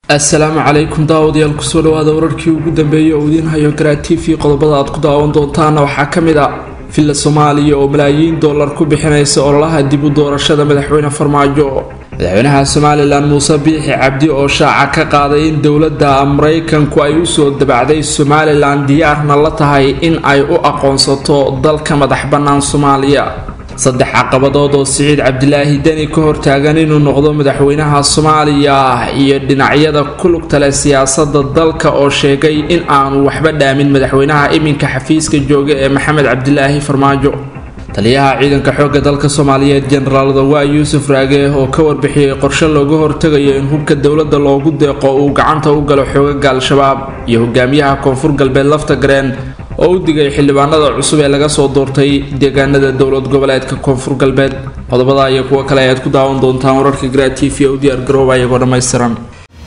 assalaamu calaykum daawadayaal kusoo dhawaada wararkii ugu dambeeyay oo idiin hayo garaa t v qodobada aad ku daawan doontaana waxaa ka mid ah villa soomaaliya oo malaayiin dollar ku bixinaysa ololaha dib u doorashada madaxweyne farmaajo madaxweynaha somalilan muuse biixi cabdi oo shaaca ka qaaday in dowladda maraykanku ay usoo dabacday somalilan diyaarna la tahay in ay u aqoonsato dalka madax bannaan soomaaliya saddex caqabadood oo siciid cabdilaahi deni ka hortaagan inuu noqdo madaxweynaha soomaaliya iyo dhinacyada ku lugta leh siyaasada dalka oo sheegay in aanu waxba dhaamin madaxweynaha iminka xafiiska jooga ee maxamed cabdilaahi farmaajo taliyaha ciidanka xoogga dalka soomaaliyeed jenaraal dawaa yuusuf raage oo ka warbixiyey qorshe looga hortegayo in hubka dowladda loogu deeqo uu gacanta u galo xoogaga al-shabaab iyo hogaamiyaha koonfur galbeed lafta gareen oo u digay xildhibaanada cusub ee laga soo doortay deegaanada dowlad goboleedka koonfur galbeed qodobada iyo kuwo kale ayaad ku daawan doontaan wararka garaa t v u diyaar garooba iyagoo dhammaystiran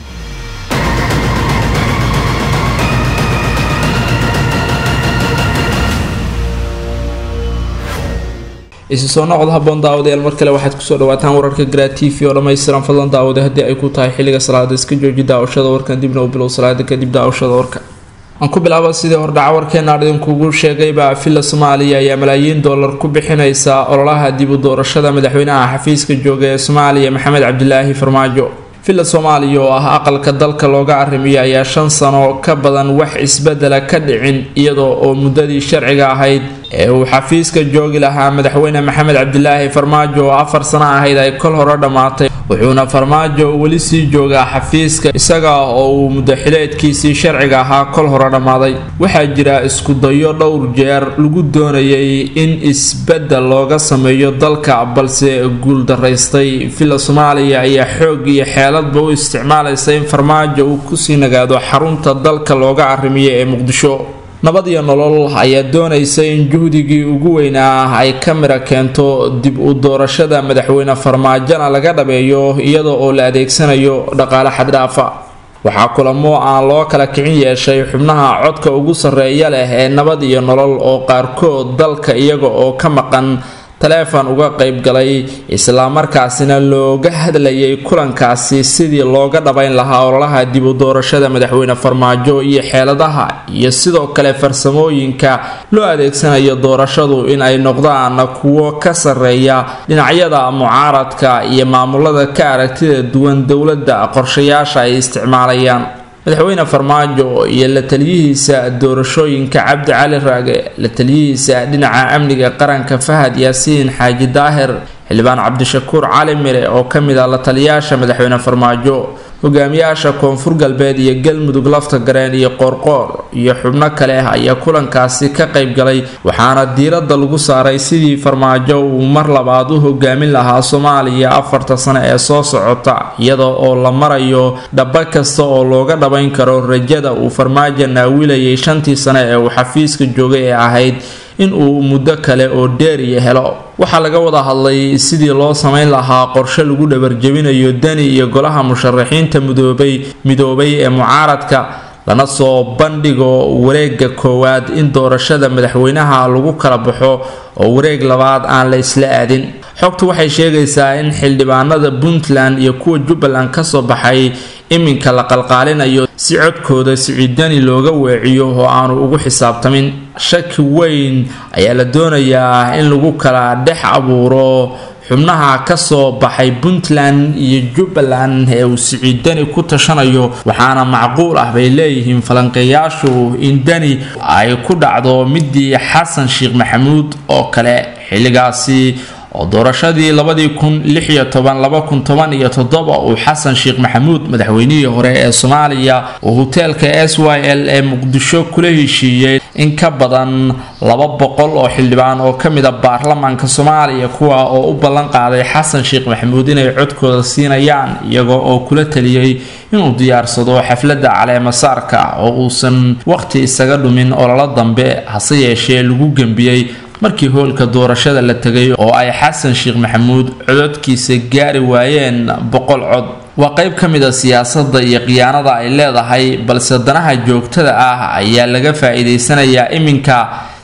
isu soo noqod haboon daawadayaal mar kale waxaad kusoo dhawaataan wararka garaa t v oo dhammaystiran fadlan daawada haddii ay ku tahay xilliga salaada iska jooji daawashada warkan dibna u bilow salaada kadib daawashada warka aan ku bilaaba sidii hordhaca warkeena idinkugu sheegayba villa soomaaliya ayaa malaayiin dollar ku bixinaysa ololaha dib u doorashada madaxweynaha xafiiska jooga ee soomaaliya maxamed cabdilaahi farmaajo villa soomaaliya oo ah aqalka dalka looga arrimiyo ayaa shan sano ka badan wax isbedela ka dhicin iyadoo oo muddadii sharciga ahayd ee uu xafiiska joogi lahaa madaxweyne maxamed cabdilaahi farmaajo oo afar sano ahayd ay kol hore dhammaatay wuxuuna farmaajo weli sii joogaa xafiiska isaga oo uu muddaxileedkiisii sharciga ahaa kol hore dhammaaday waxaa jira iskudayo dhowr jeer lagu doonayay in isbedel looga sameeyo dalka balse guuldaraystay villa soomaaliya ayaa xoog iyo xeeladba u isticmaalaysa in farmaajo uu kusii nagaado xarunta dalka looga arrimiyo ee muqdisho nabad iyo nolol ayaa doonaysa in juhdigii ugu weynaa ay ka mira keento dib u doorashada madaxweyne farmaajona laga dhabeeyo iyada oo la adeegsanayo dhaqaale xaddhaafa waxaa kulamo aan loo kala kicin yeeshay xubnaha codka ugu sarreeya leh ee nabad iyo nolol oo qaarkood dalka iyaga oo ka maqan taleefon uga qayb galay islamarkaasina looga hadlayay kulankaasi sidii looga dhabayn lahaa ololaha dib u doorashada madaxweyne farmaajo iyo xeeladaha iyo sidoo kale farsamooyinka loo adeegsanayo doorashadu in ay noqdaan kuwo ka sarreeya dhinacyada mucaaradka iyo maamulada ka aragtida duwan dowladda qorshayaasha ay isticmaalayaan madaxweyne farmaajo iyo la taliyihiisa doorashooyinka cabdi cali raage la taliyihiisa dhinaca amniga qaranka fahad yaasiin xaaji daahir xildhibaan cabdishakuur cali mire oo ka mid ah la taliyaasha madaxweyne farmaajo hogaamiyaasha koonfur galbeed iyo galmudug lafta gareen iyo qoorqoor iyo xubno kale ayaa kulankaasi ka qayb galay waxaana diiradda lagu saaray sidii farmaajo uu mar labaad u hogaamin lahaa soomaaliya afarta sano ee soo socota iyada oo la marayo dhaba kasta oo looga dhabayn karo rajada uu farmaajo naawilayay shantii sano ee uu xafiiska joogay ee ahayd in uu muddo kale oo dheeriya helo waxaa laga wada hadlay sidii loo samayn lahaa qorshe lagu dhabarjebinayo deni iyo golaha musharaxiinta mudoobay midoobay ee mucaaradka lana soo bandhigo wareega koowaad in doorashada madaxweynaha lagu kala baxo oo wareeg labaad aan la isla aadin xogtu waxay sheegaysaa in xildhibaanada puntland iyo kuwa jubbaland kasoo baxay iminka la qalqaalinayo si codkooda siciidani looga weeciyo oo aanu ugu xisaabtamin shaki weyn ayaa la doonayaa in lagu kala dhex abuuro xubnaha kasoo baxay puntland iyo jubbaland ee uu siciidani ku tashanayo waxaana macquul ah bay leeyihiin falanqeeyaashu in deni ay ku dhacdo midii xasan sheekh maxamuud oo kale xilligaasi oo doorashadii labadii kun lix iyo toban laba kun toban iyo toddoba uu xasan sheekh maxamuud madaxweynihii hore ee soomaaliya uu hoteelka s y l ee muqdisho kula heshiiyey in ka badan laba boqol oo xildhibaan oo ka mid a baarlamaanka soomaaliya kuwa oo u ballan qaaday xasan sheekh maxamuud inay codkooda siinayaan iyagoo oo kula taliyey inuu diyaarsado xafladda caleemasaarka oo uusan waqhti isaga dhumin ololo dambe hase yeeshee lagu gembiyey markii hoolka doorashada la tegay oo ay xasan sheekh maxamuud cododkiisa gaari waayeen boqol cod waa qayb ka mid a siyaasadda iyo khiyaanada ay leedahay balse danaha joogtada ah ayaa laga faa-iideysanayaa iminka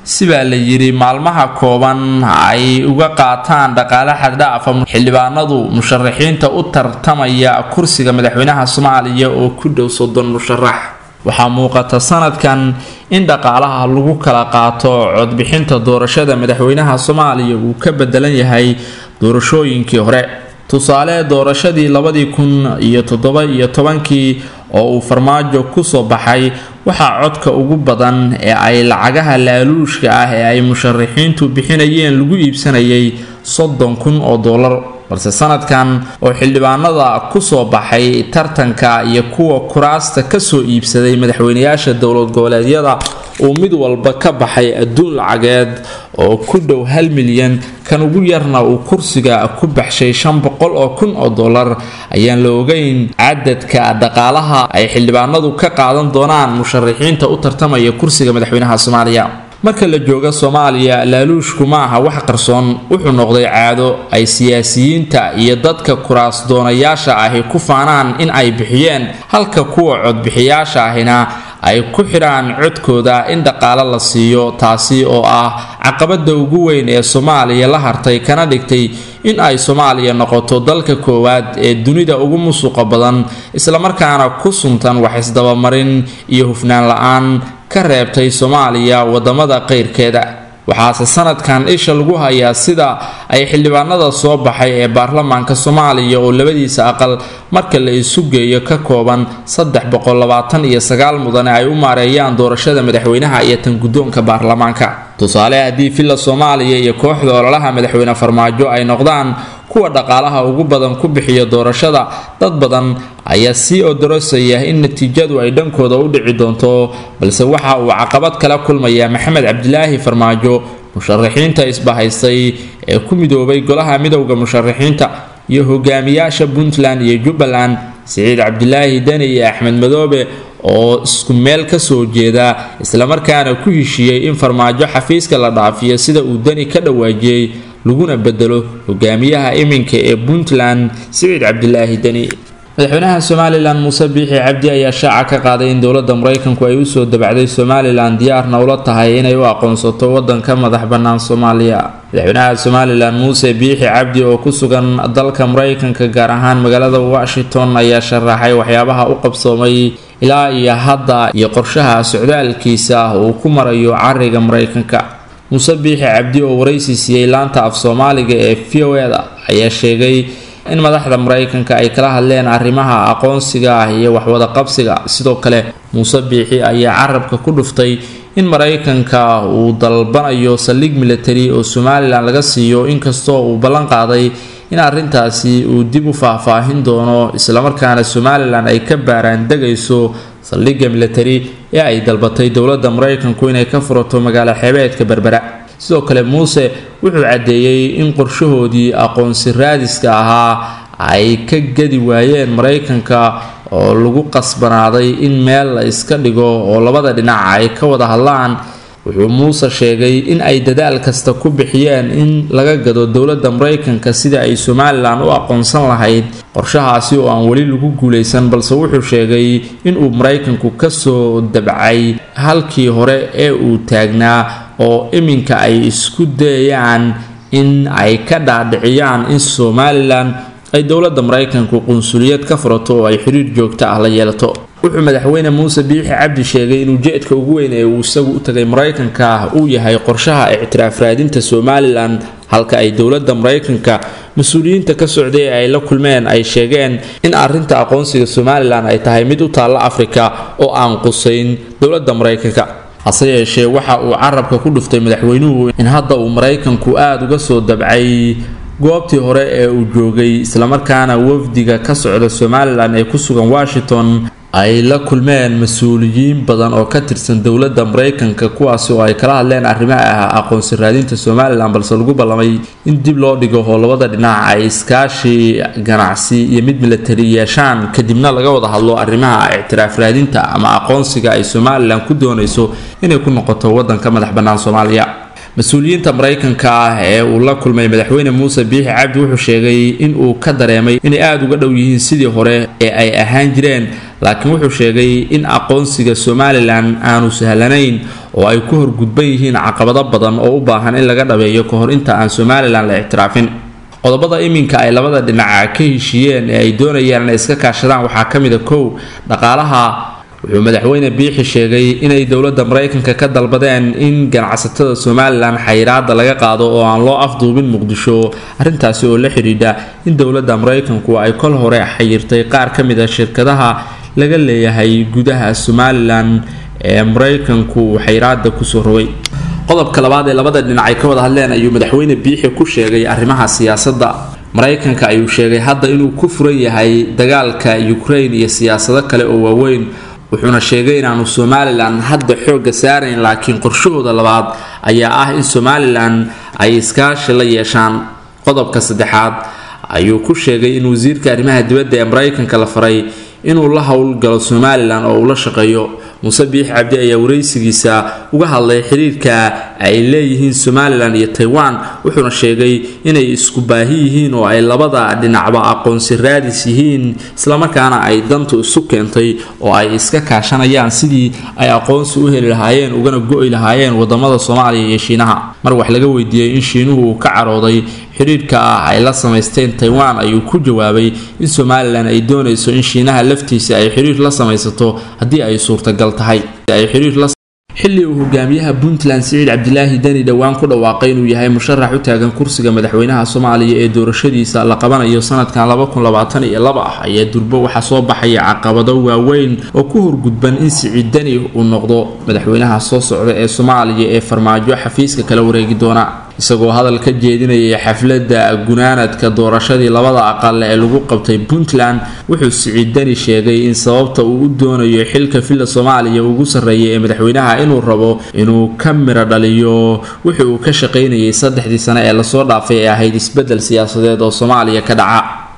si baa la yidhi maalmaha kooban ay uga qaataan dhaqaale xaddhaafa xildhibaanadu musharaxiinta u tartamaya kursiga madaxweynaha soomaaliya oo ku dhow soddon musharax waxaa muuqata sanadkan in dhaqaalaha lagu kala qaato codbixinta doorashada madaxweynaha soomaaliya uu ka bedelan yahay doorashooyinkii hore tusaale doorashadii labadii kun iyo toddoba iyo tobankii oo uu farmaajo kusoo baxay waxaa codka ugu badan ee ay lacagaha laaluushka ah ee ay musharaxiintu bixinayeen lagu iibsanayay soddon kun oo dollar balse sanadkan oo xildhibaanada kusoo baxay tartanka iyo kuwa kuraasta kasoo iibsaday madaxweynayaasha dowlad goboleedyada uu mid walba ka baxay adduun lacageed oo ku dhow hal milyan kan ugu yarna uu kursiga ku baxshay shan boqol oo kun oo dollar ayaan la ogeyn cadadka dhaqaalaha ay xildhibaanadu ka qaadan doonaan musharaxiinta u tartamaya kursiga madaxweynaha soomaaliya marka la jooga soomaaliya laaluushku ma aha wax qarsoon wuxuu noqday caado ay siyaasiyiinta iyo dadka kuraas doonayaasha ahi ku faanaan in ay bixiyeen halka kuwa codbixiyaasha ahina ay ku xidhaan codkooda in dhaqaale la siiyo taasi oo ah caqabada ugu weyn ee soomaaliya la hartay kana dhigtay in ay soomaaliya noqoto dalka koowaad ee dunida ugu musuqa badan islamarkaana ku suntan wax isdabamarin iyo hufnaan la-aan ka reebtay soomaaliya wadamada qeyrkeeda waxaase sanadkan isha lagu hayaa sida ay xildhibaanada soo baxay ee baarlamaanka soomaaliya oo labadiisa aqal marka la isu geeyo ka kooban saddex boqol labaatan iyo sagaal mudane ay u maareeyaan doorashada madaxweynaha iyo tan guddoonka baarlamaanka tusaale haddii villa soomaaliya iyo kooxda ololaha madaxweyne farmaajo ay noqdaan kuwa dhaqaalaha ugu badan ku bixiya doorashada dad badan ayaa sii odorosaya in natiijadu ay dhankooda u dhici doonto balse waxa uu caqabad kala kulmaya maxamed cabdilaahi farmaajo musharaxiinta isbahaystay ee ku midoobay golaha midowda musharaxiinta iyo hogaamiyaasha puntland iyo jubbaland siciid cabdilaahi deni iyo axmed madoobe oo isku meel kasoo jeeda islamarkaana ku heshiiyey in farmaajo xafiiska la dhaafiyo sida uu deni ka dhawaajiyey laguna bedelo hogaamiyaha iminka ee puntland siciid cabdilaahi deni madaxweynaha somalilan muuse biixi cabdi ayaa shaaca ka qaaday in dowladda maraykanku ay usoo dabacday somalilan diyaarna ula tahay inay u aqoonsato wadanka madax bannaan soomaaliya madaxweynaha somalilan muuse biixi cabdi oo ku sugan dalka maraykanka gaar ahaan magaalada washington ayaa sharaxay waxyaabaha u qabsoomay ilaa iyo hadda iyo qorshaha socdaalkiisa uu ku marayo cariga maraykanka muuse biixi cabdi oo waraysi siiyey laanta af soomaaliga ee v o eda ayaa sheegay in madaxda maraykanka ay kala hadleen arrimaha aqoonsiga ah iyo waxwada qabsiga sidoo kale muuse biixi ayaa carabka ku dhuftay in maraykanka uu dalbanayo saldhig military oo somalilan laga siiyo inkastoo uu ballan qaaday in arrintaasi uu dib u faahfaahin doono islamarkaana somalilan ay ka baaraan degayso saldhigga military ee ay dalbatay dowladda maraykanku inay ka furato magaalo xeebeedka berbera sidoo kale muuse wuxuu caddeeyey in qorshahoodii aqoonsi raadiska ahaa ay ka gadi waayeen maraykanka oo lagu qasbanaaday in meel la iska dhigo oo labada dhinac ay ka wada hadlaan wuxuu muuse sheegay in ay dadaal kasta ku bixiyeen in laga gado dowladda maraykanka sida ay somalilan u aqoonsan lahayd qorshahaasi oo aan weli lagu guulaysan balse wuxuu sheegay inuu maraykanku kasoo dabcay halkii hore ee uu taagnaa oo iminka ay isku dayayaan in ay ka dhaadhiciyaan in somalilan ay dowladda maraykanku qunsuliyad ka furato oo ay xiriir joogto ah la yeelato wuxuu madaxweyne muuse biixi cabdi sheegay in ujeedka ugu weyn ee uu isagu u tagay maraykanka uu yahay qorshaha ictiraaf raadinta somalilan halka ay dowladda maraykanka mas-uuliyiinta ka socday ee ay la kulmeen ay sheegeen in arrinta aqoonsiga somalilan ay tahay mid u taalla afrika oo aan qusayn dowladda maraykanka hase yeeshee waxa uu carabka ku dhuftay madaxweynuhu in hadda uu maraykanku aada uga soo dabcay goobtii hore ee uu joogay islamarkaana wafdiga ka socda somalilan ee ku sugan washington ay la kulmeen mas-uuliyiin badan oo ka tirsan dowladda maraykanka kuwaasi oo ay kala hadleen arrimaha ah aqoonsi raadinta somalilan balse lagu ballamay in dib loo dhigo oo labada dhinac ay iskaashi ganacsi iyo mid milatari yeeshaan kadibna laga wada hadlo arrimaha ictiraaf raadinta ama aqoonsiga ay somalilan ku doonayso inay ku noqoto wadanka madax bannaan soomaaliya mas-uuliyiinta maraykanka ah ee uu la kulmay madaxweyne muuse biixi cabdi wuxuu sheegay in uu ka dareemay inay aada uga dhow yihiin sidii hore ee ay ahaan jireen laakiin wuxuu sheegay in aqoonsiga somalilan aanu sahlanayn oo ay ku horgudban yihiin caqabado badan oo u baahan in laga dhabeeyo ka hor inta aan somalilan la ictiraafin qodobada iminka ay labada dhinaca ka heshiiyeen ee ay doonayaan inay iska kaashadaan waxaa ka mid a kow dhaqaalaha wuxuu madaxweyne biixi sheegay inay dowladda maraykanka ka dalbadeen in ganacsatada somalilan xayiraada laga qaado oo aan loo afduubin muqdisho arrintaasi oo la xidhiidha in dowladda maraykanku ay kol hore xayirtay qaar ka mid a shirkadaha laga leeyahay gudaha somalilan ee maraykanku uu xayiraada kusoo rogay qodobka labaad ee labada dhinac ay ka wada hadleen ayuu madaxweyne biixi ku sheegay arrimaha siyaasadda maraykanka ayuu sheegay hadda inuu ku furan yahay dagaalka ukraine iyo siyaasado kale oo waaweyn wuxuuna sheegay inaanu somalilan hadda xoogga saarayn laakiin qorshahooda labaad ayaa ah in somalilan ay iskaashi la yeeshaan qodobka saddexaad ayuu ku sheegay in wasiirka arrimaha dibadda ee maraykanka la faray inuu la howlgalo somalilan oo uu la shaqeeyo muuse biix cabdi ayaa waraysigiisa uga hadlay xiriirka ay leeyihiin somalilan iyo taiwan wuxuuna sheegay inay isku baahi yihiin oo ay labada dhinacba aqoonsi raadis yihiin islamarkaana ay dantu isu keentay oo ay iska kaashanayaan sidii ay aqoonsi u heli lahaayeen ugana go-i lahaayeen wadamada soomaaliya iyo shiinaha mar wax laga weydiiyey in shiinuhu uu ka carooday xiriirka ah ay la samaysteen taiwan ayuu ku jawaabay in somalilan ay doonayso in shiinaha laftiisa ay xiriir la samaysato haddii ay suurtagal tahay xilli uu hogaamiyaha puntland siciid cabdilaahi deni dhowaan ku dhawaaqay inuu yahay musharax u taagan kursiga madaxweynaha soomaaliya ee doorashadiisa la qabanayo sanadkan ah ayaa durbo waxaa soo baxaya caqabado waaweyn oo ku horgudban in siciid deni uu noqdo madaxweynaha soo socda ee soomaaliya ee farmaajo xafiiska kala wareegi doona isagoo hadal ka jeedinayay xafladda gunaanadka doorashadii labada aqal ee lagu qabtay puntland wuxuu siciid deni sheegay in sababta uu u doonayo xilka villa soomaaliya ugu sarreeya ee madaxweynaha inuu rabo inuu ka miro dhaliyo wixii uu ka shaqaynayay saddexdii sane ee lasoo dhaafay ee ahayd isbeddel siyaasadeed oo soomaaliya ka dhaca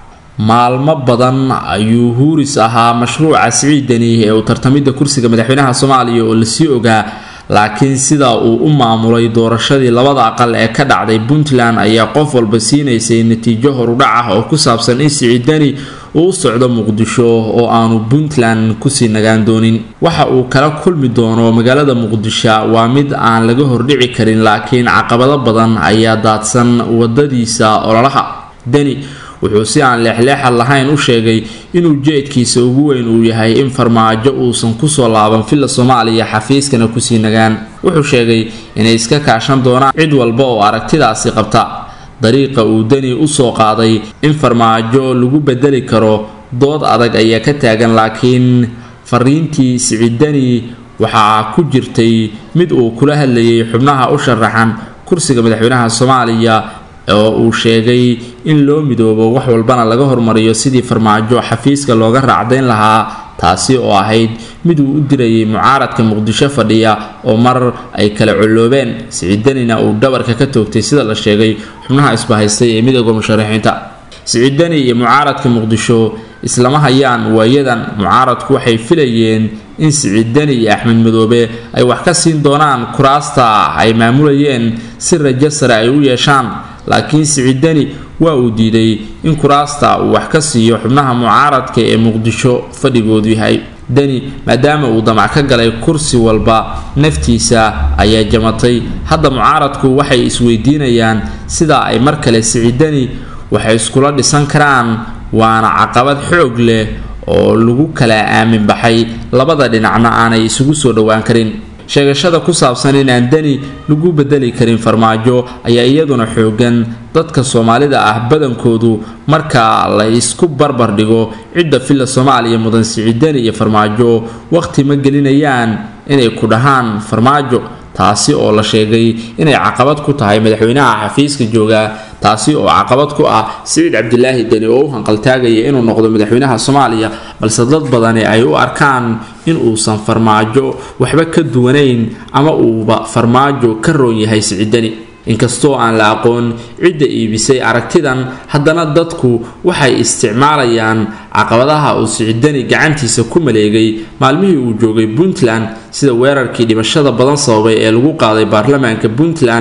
maalmo badan ayuu huuris ahaa mashruuca siciid deni ee uu tartamidda kursiga madaxweynaha soomaaliya oo lasii ogaa laakiin sida uu u maamulay doorashadii labada aqal ee ka dhacday puntland ayaa qof walba siinaysay natiijo horudhac ah oo ku saabsan in siciidani uu u socdo muqdisho oo aanu puntland kusii nagaan doonin waxa uu kala kulmi doono magaalada muqdisho waa mid aan laga hordhici karin laakiin caqabado badan ayaa daadsan wadadiisa ololaha deni wuxuu si aan leexleexad lahayn u sheegay inuu jeedkiisa ugu weyn uu yahay in farmaajo uusan kusoo laaban villa soomaaliya xafiiskana kusii nagaan wuxuu sheegay inay iska kaashan doonaan cid walba oo aragtidaasi qabta dariiqa uu deni usoo qaaday in farmaajo lagu bedeli karo dood adag ayaa ka taagan laakiin fariintii siciidani waxaa ku jirtay mid uu kula hadlayay xubnaha u sharaxan kursiga madaxweynaha soomaaliya oo uu sheegay in loo midoobo wax walbana laga hormariyo sidii farmaajo xafiiska looga raacdayn lahaa taasi oo ahayd mid uu u dirayay mucaaradka muqdisho fadhiya oo mar ay kala colloobeen siciidanina uu dhabarka ka toogtay sida la sheegay xubnaha isbahaystay ee midooda musharaxiinta siciidani iyo mucaaradka muqdisho islama hayaan waayadan mucaaradku waxay filayeen in siciidani iyo axmed madoobe ay wax ka siin doonaan kuraasta ay maamulayeen si rajo sare ay u yeeshaan laakiin siciidani waa uu diiday in kuraasta uu wax ka siiyo xubnaha mucaaradka ee muqdisho fadhigoodu yahay deni maadaama uu damac ka galay kursi walba naftiisa ayaa jamatay hadda mucaaradku waxay isweydiinayaan sida ay mar kale siciidani waxay iskula dhisan karaan waana caqabad xoog leh oo lagu kala aamin baxay labada dhinacna aanay isugu soo dhowaan karin sheegashada ku saabsan inaan deni lagu bedeli karin farmaajo ayaa iyaduna xoogan dadka soomaalida ah badankoodu marka la isku barbar dhigo cidda villa soomaaliya mudan siciidani iyo farmaajo waqti ma gelinayaan inay ku dhahaan farmaajo taasi oo la sheegay inay caqabad ku tahay madaxweynaha xafiiska jooga taasi oo caqabad ku ah siciid cabdilaahi deni oo u hanqaltaagaya inuu noqdo madaxweynaha soomaaliya balse dad badani ay u arkaan in uusan farmaajo waxba ka duwanayn ama uuba farmaajo ka roon yahay siciidani inkastoo aan la aqoon cidda iibisay aragtidan haddana dadku waxay isticmaalayaan caqabadaha uu siciidani gacantiisa ku maleegay maalmihii uu joogay puntland sida weerarkii dhimashada badan sababay ee lagu qaaday baarlamaanka puntland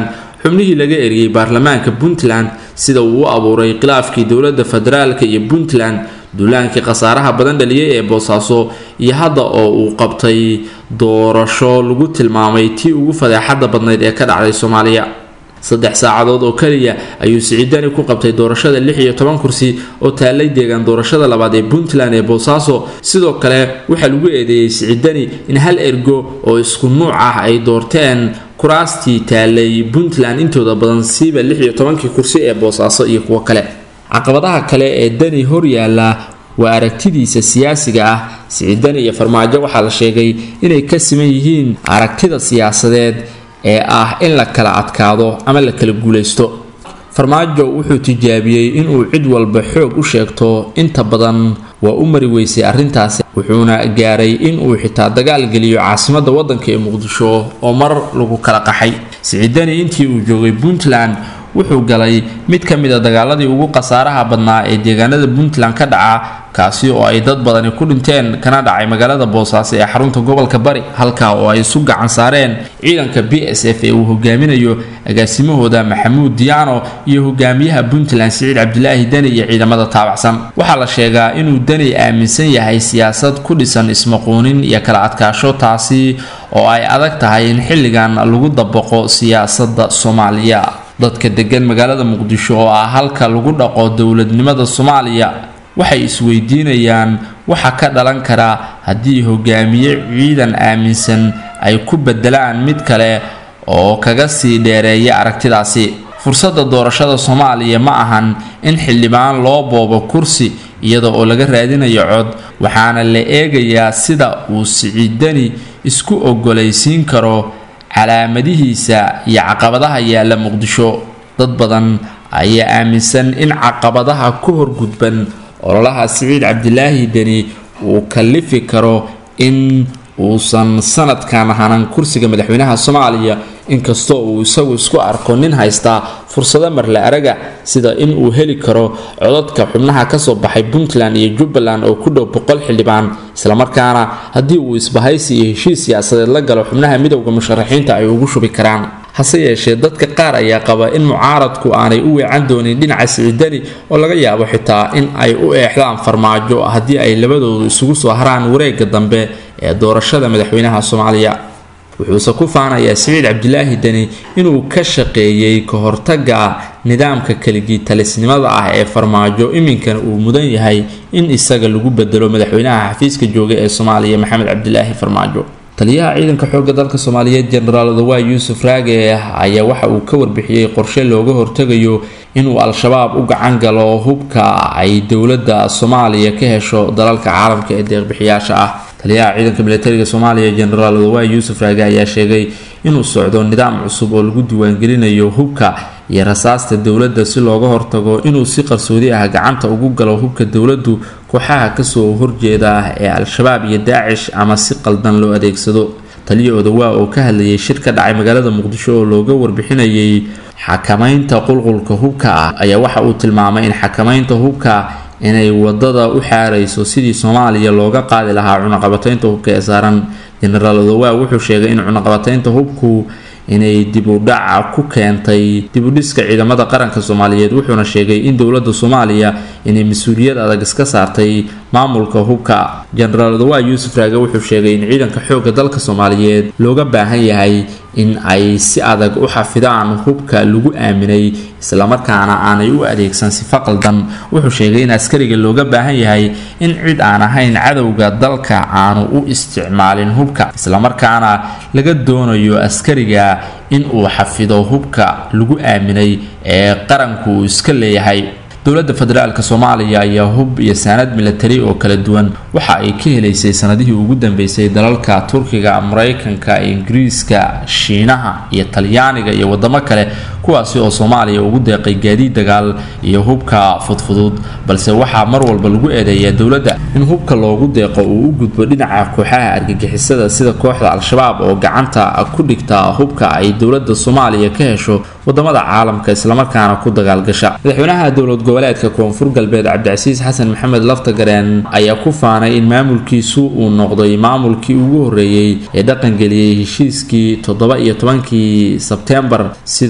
xubnihii laga eriyey baarlamaanka puntland sida uu u abuuray khilaafkii dowladda federaalka iyo puntland duulaankii khasaaraha badan dhaliyay ee boosaaso iyo hadda oo uu qabtay doorasho lagu tilmaamay tii ugu fadeexada badnayd ee ka dhacday soomaaliya saddex saacadood oo keliya ayuu siciidani ku qabtay doorashada lix iyo toban kursi oo taallay deegaan doorashada labaad ee puntland ee boosaaso sidoo kale waxaa lagu eedeeyey siciidani in hal ergo oo isku nuuc ah ay doorteen kuraastii taallay puntland intooda badan siiba lix iyo tobankii kursi ee boosaaso iyo kuwo kale caqabadaha kale ee dani horyaala waa aragtidiisa siyaasiga ah siciidani iyo farmaajo waxaa la sheegay inay ka siman yihiin aragtida siyaasadeed ee ah in la kala adkaado ama la kala guulaysto farmaajo wuxuu tijaabiyey inuu cid walba xoog u sheegto inta badan waa u mari weysay arrintaasi wuxuuna gaaray inuu xitaa dagaal geliyo caasimadda waddanka ee muqdisho oo mar lagu kala qaxay siciidani intii uu joogay puntland wuxuu galay mid ka mid a dagaaladii ugu khasaaraha badnaa ee deegaanada puntland ka dhaca kaasi oo ay dad badani ku dhinteen kana dhacay magaalada boosaaso ee xarunta gobolka bari halkaa oo ay isu gacan saareen ciidanka b s f ee uu hogaaminayo agaasimahooda maxamuud diyaano iyo hogaamiyaha puntland siciid cabdilaahi deni iyo ciidamada taabacsan waxaa la sheegaa inuu deni aaminsan yahay siyaasad ku dhisan ismaquunin iyo kala adkaasho taasi oo ay adag tahay in xilligan lagu dabaqo siyaasadda soomaaliya dadka degan magaalada muqdisho oo ah halka lagu dhaqo dowladnimada soomaaliya waxay isweydiinayaan waxa ka dhalan karaa haddii hogaamiye ciidan aaminsan ay ku bedelaan mid kale oo kaga sii dheereeya aragtidaasi fursadda doorashada soomaaliya ma ahan in xildhibaan loo boobo kursi iyada oo laga raadinayo cod waxaana la eegayaa sida uu siciidani isku ogolaysiin karo calaamadihiisa iyo caqabadaha yaalla muqdisho dad badan ayaa aaminsan in caqabadaha ku horgudban ololaha siciid cabdilaahi deni uu kallifi karo in uusan sanadkan hanan kursiga madaxweynaha soomaaliya inkastoo uu isagu isku arko nin haystaa fursado marle araga sida in uu heli karo codadka xubnaha kasoo baxay puntland iyo jubbaland oo ku dhow boqol xildhibaan islamarkaana haddii uu isbahaysi iyo heshiis siyaasadeed la galo xubnaha midowda musharaxiinta ay ugu shubi karaan hase yeeshee dadka qaar ayaa qaba in mucaaradku aanay u weecan doonin dhinaca siciidani oo laga yaabo xitaa in ay u eexdaan farmaajo haddii ay labadoodu isugu soo haraan wareega dambe ee doorashada madaxweynaha soomaaliya wuxuuse ku faanayaa siciid cabdilaahi deni inuu ka shaqeeyey ka hortaga nidaamka keligii talisnimada ah ee farmaajo iminkana uu mudan yahay in isaga lagu bedelo madaxweynaha xafiiska jooga ee soomaaliya maxamed cabdilaahi farmaajo taliyaha ciidanka xoogga dalka soomaaliyeed jenaraal odawaay yuusuf raage ayaa waxa uu ka warbixiyey qorshe looga hortegayo inuu al-shabaab u gacan galo hubka ay dowladda soomaaliya ka hesho dalalka caalamka ee deeqbixiyaasha ah taliyaha ciidanka militariga soomaaliya jenaraal odawaay yuusuf raage ayaa sheegay inuu socdo nidaam cusub oo lagu diiwaangelinayo hubka iyo rasaasta dowladda si looga hortago inuu si qarsoodi ah gacanta ugu galo hubka dowladdu kooxaha kasoo horjeeda ee al-shabaab iyo daacish ama si qaldan loo adeegsado taliya odawaa oo ka hadlayay shir ka dhacay magaalada muqdisho oo looga warbixinayay xakamaynta qulqulka hubka ah ayaa waxa uu tilmaamay in xakamaynta hubka inay wadada u xaarayso sidii soomaaliya looga qaadi lahaa cunaqabataynta hubka ee saaran jenaraal odawaa wuxuu sheegay in cunaqabataynta hubku inay dibudhaca ku keentay dibudhiska ciidamada qaranka soomaaliyeed wuxuuna sheegay in dowladda soomaaliya inay mas-uuliyad adag iska saartay maamulka hubka jenaraal odawaa yuusuf raage wuxuu sheegay in ciidanka xoogga dalka soomaaliyeed looga baahan yahay in ay si adag u xafidaan hubka lagu aaminay islamarkaana aanay u adeegsan sifa qaldan wuxuu sheegay in askariga looga baahan yahay in cid aan ahayn cadowga dalka aanu u isticmaalin hubka islamarkaana laga doonayo askariga in uu xafido hubka lagu aaminay ee qaranku uu iska leeyahay dowladda federaalk soomaaliya ayaa hub iyo saanad milatari oo kala duwan waxa ay ka helaysay sanadihii ugu dambeysay dalalka turkiga mareykanka ingiriiska shiinaha iyo talyaaniga iyo wadamo kale kuwaasi oo soomaaliya ugu deeqay gaadiid dagaal iyo hubka fudfudud balse waxaa mar walba lagu eedeeyaa dowladda in hubka loogu deeqo uu u gudbo dhinaca kooxaha argagixisada sida kooxda al-shabaab oo gacanta ku dhigta hubka ay dowladda soomaaliya ka hesho wadamada caalamka islamarkaana ku dagaalgasha madaxweynaha dowlad goboleedka koonfur galbeed cabdicasiis xasan maxamed laftagareen ayaa ku faanay in maamulkiisu uu noqday maamulkii ugu horeeyey ee dhaqangeliyey heshiiskii toddoba iyo tobankii sebteembar sidoo kale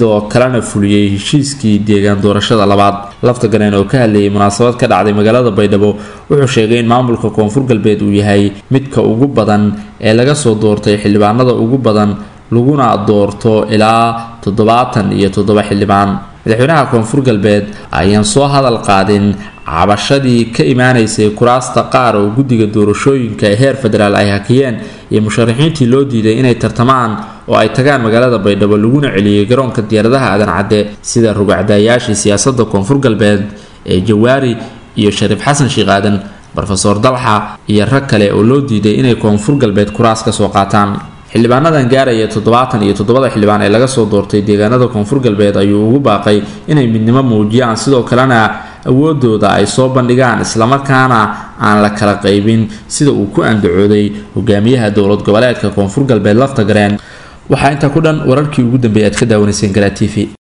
kalena fuliyey heshiiskii deegaan doorashada labaad lafta gareen oo ka hadlayay munaasabad ka dhacday magaalada baydhabo wuxuu sheegay in maamulka koonfur galbeed uu yahay midka ugu badan ee laga soo doortay xildhibaanada ugu badan laguna doorto ilaa toddobaatan iyo toddoba xildhibaan madaxweynaha koonfur galbeed ayaan soo hadal qaadin cabashadii ka imaanaysay kuraasta qaar oo guddiga doorashooyinka ee heer federaal ay hakiyeen iyo musharaxiintii loo diiday inay tartamaan oo ay tagaan magaalada baydhabo laguna celiyey garoonka diyaaradaha aadan cadde sida rugacdaayaashii siyaasadda koonfur galbeed ee jawaari iyo shariif xasan sheekh aadan rofeor dalxa iyo rag kale oo loo diiday inay koonfur galbeed kuraas ka soo qaataan xildhibaanadan gaaraya toddobaatan iyo toddobada xildhibaan ee laga soo doortay deegaanada koonfur galbeed ayuu ugu baaqay inay midnimo muujiyaan sidoo kalena awoodooda ay soo bandhigaan islamarkaana aan la kala qaybin sida uu ku andacooday hogaamiyaha dowlad goboleedka koonfur galbeed lafta gareen waxaa intaa ku dhan wararkii ugu dambeeyay aad ka daawanayseen garaa t v